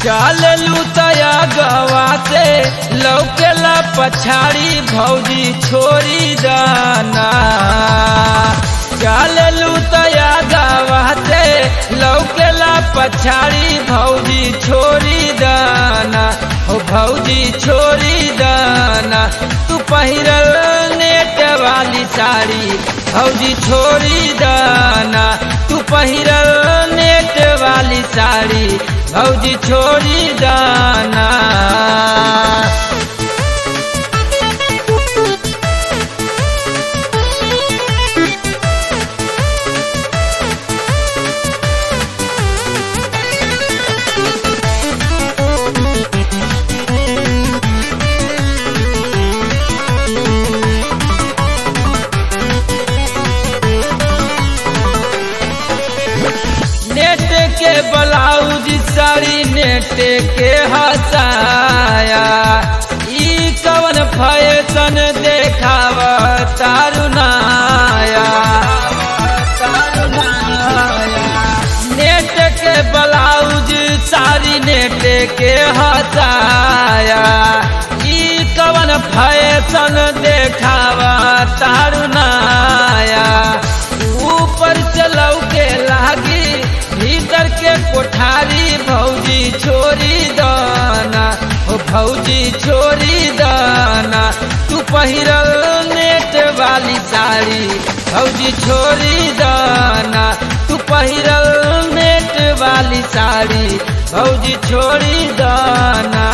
चललू तया गवा से लौकेला पछाड़ी भौजी छोड़ी दाना चललू तया गवा से लौकेला पछाड़ी भौजी छोड़ी दाना हो भौजी छोड़ी दाना तू पहिरल नेट वाली साड़ी भौजी छोड़ी दाना तू पहिरल नेट वाली साड़ी भौजी छोड़ी दाना नेट के ब्लाउज साड़ी नेट के हसाया ई कवन फैशन देखाव तारुनाया नेट के ब्लाउज साड़ी नेट के हसाया ई कवन फैशन देखाव तारुनाया ऊपर से लौके लागी भीतर के कोठारी भौजी छोरी दाना ओ भौजी छोरी दाना तू पहिरल नेट वाली साड़ी भौजी छोरी दाना तू पहिरल नेट वाली साड़ी भौजी छोड़ी दाना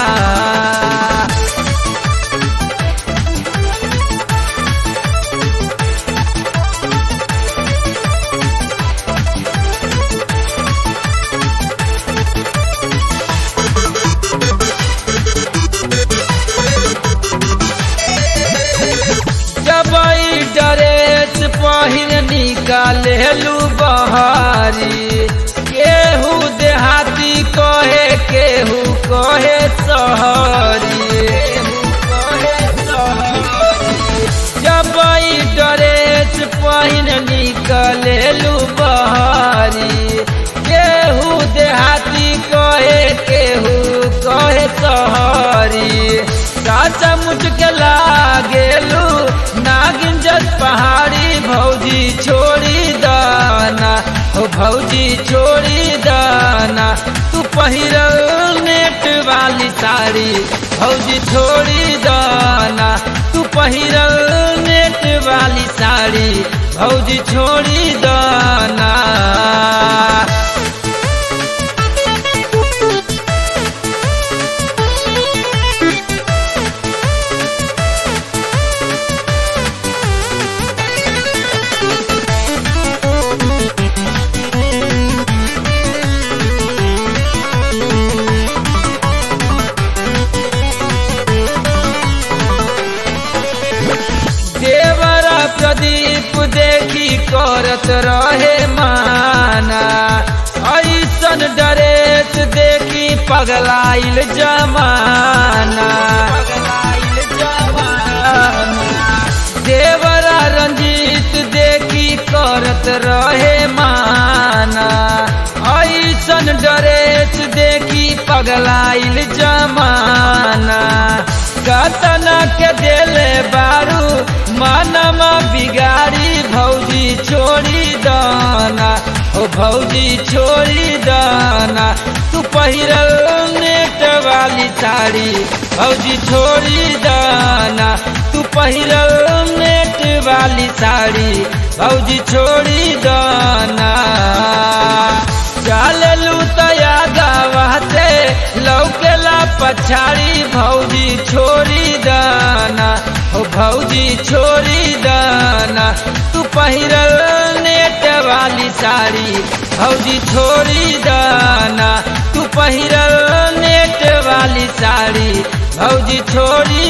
जबई ड्रेस पहिर निकालेलू बहारी केहू देहाती कहे केहू कहे सहरी जबई ड्रेस पहिर निकालेलू बहारी केहू देहाती कहे केहू कहे सहरी चाचा मुझके लागेलू नागिन जस पहाड़ी भौजी छोड़ी दाना हो भौजी छोड़ी दाना तू पहिरल नेट वाली साड़ी भौजी छोड़ी दाना तू पहिरल नेट वाली साड़ी भौजी छोड़ी दाना देवरा प्रदीप देखी करत रहे माना ऐसन डरेस देखी पगलाइल जमाना देवरा रंजीत देखी करत रहे माना ऐसन डरेस देखी पगलाइल जमाना कतना के देले बारू मानमा बिगाड़ी भौजी छोड़ी दाना ओ भौजी छोड़ी दाना तू पहिरल नेट वाली साड़ी भौजी छोड़ी दाना तू पहिरल नेट वाली साड़ी भौजी छोड़ी दाना चाललू तया गावा से लौकेला पछाड़ी भौजी छोड़ी दाना ओ भौजी छोड़ी दाना तू पहिरल नेट वाली साड़ी भौजी छोड़ी दाना तू पहिरल नेट वाली साड़ी भौजी छोड़ी